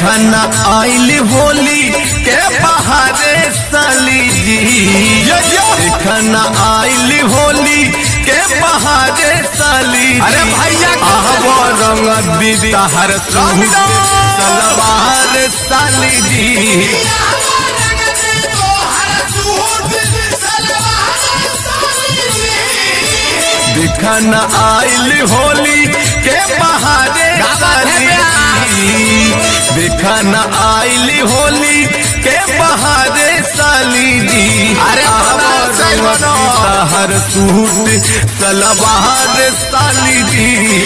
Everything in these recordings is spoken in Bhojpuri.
देखना आइल होली के बहारे साली जी देखना आइल होली के बहारे साली अरे भैया के आहबो रंग दीदी हर सलवार साली जी दिखन आइल होली के बहारे साली जी दिखन आइल होली के बहारे साली जी अरे आहबो सही रंग बनो। दीदी हर सूट सलवार साली जी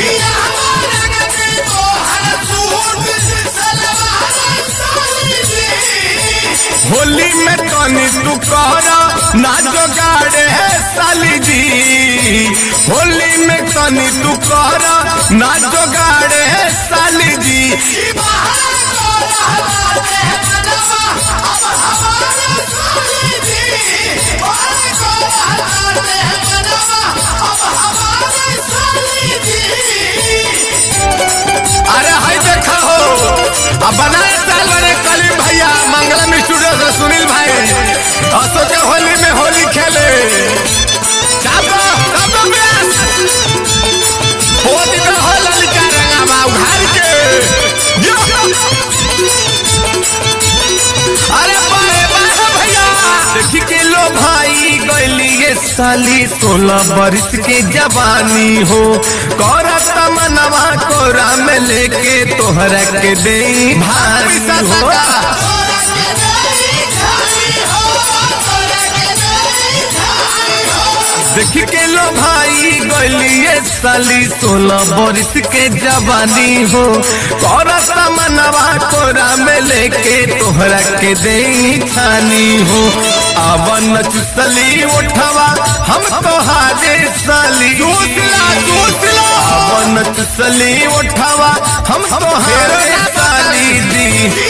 होली में तनी तू कहरा ना जोगाड़े है साली जी होली में तनी तू कहरा ना जोगाड़े है साली जी अरे हाय देखा हो अब बनाए साल बने कलीम भैया मंगलम स्टूडियो से सुनील भाई असो के होली में होली खेले चापो चापो ब्यास हो दिन हो ललिता रंगावा उघार के यो। अरे बारे बारे भैया देखी के लो भाई गैली ये साली सोलह बरिस के जवानी हो कौरा तमनवा कोरा में लेके तोहरा के दे भाई हो देख के लो भाई गलिए साली सोलह बरिस के जवानी हो कौरा तमनवा कोरा में लेके तोहरा के दे छानी हो आवन चुसली उठवा हम तोहारे साली दूसला दूसला आवन चुसली उठवा हम तोहारे साली दी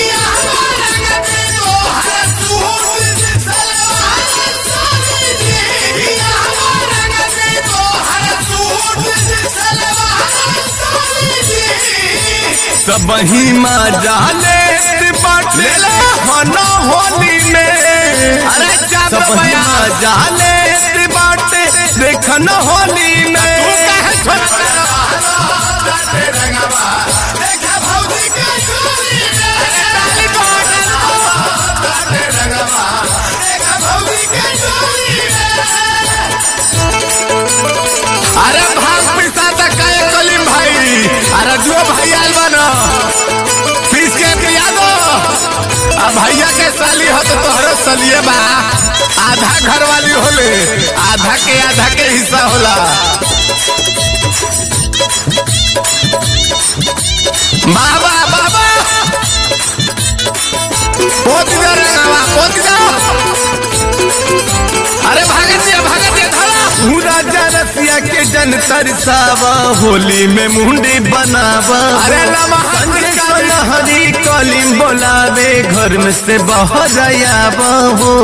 सब ही माँ जाले बाटे खाना होली में अरे जा सब ही भैया। माँ जाले बाटे देखन होली में अरे भाग पिसा तक काहे कलीम भाई अरे जो भाई आल बना पीस के पिया दो आ भैया के साली हो तो तोहरो सलिए बा आधा घर वाली होले आधा के आधा के हिस्सा होला बाबा बाबा पोत जा रे बाबा पोत जा अरे भागत दिया भागत दिया धरा तू राजा रसिया के जन तरसावा होली में मुंडी बनावा अरे नमः संजय शिवाय। सोनहरी कलिम बोलावे घर में से बाहर आवा हो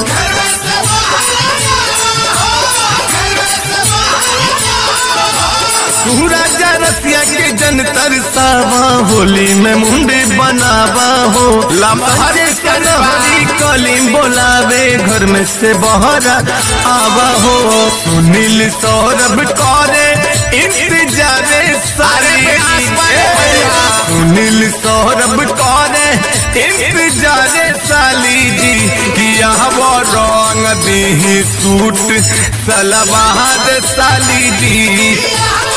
तू राजा रसिया के जन तरसावा होली में मुंडी बनावा हो लमहर संजय सोनहरी कलिम बोलावे घर में से बाहर आवा हो सुनील सौरभ करे इंतजारे सारी अरे प्यास बड़े भैया। सुनील सौरभ करे इंतजारे साली जी किया वो रंग दी सूट सलवार साली जी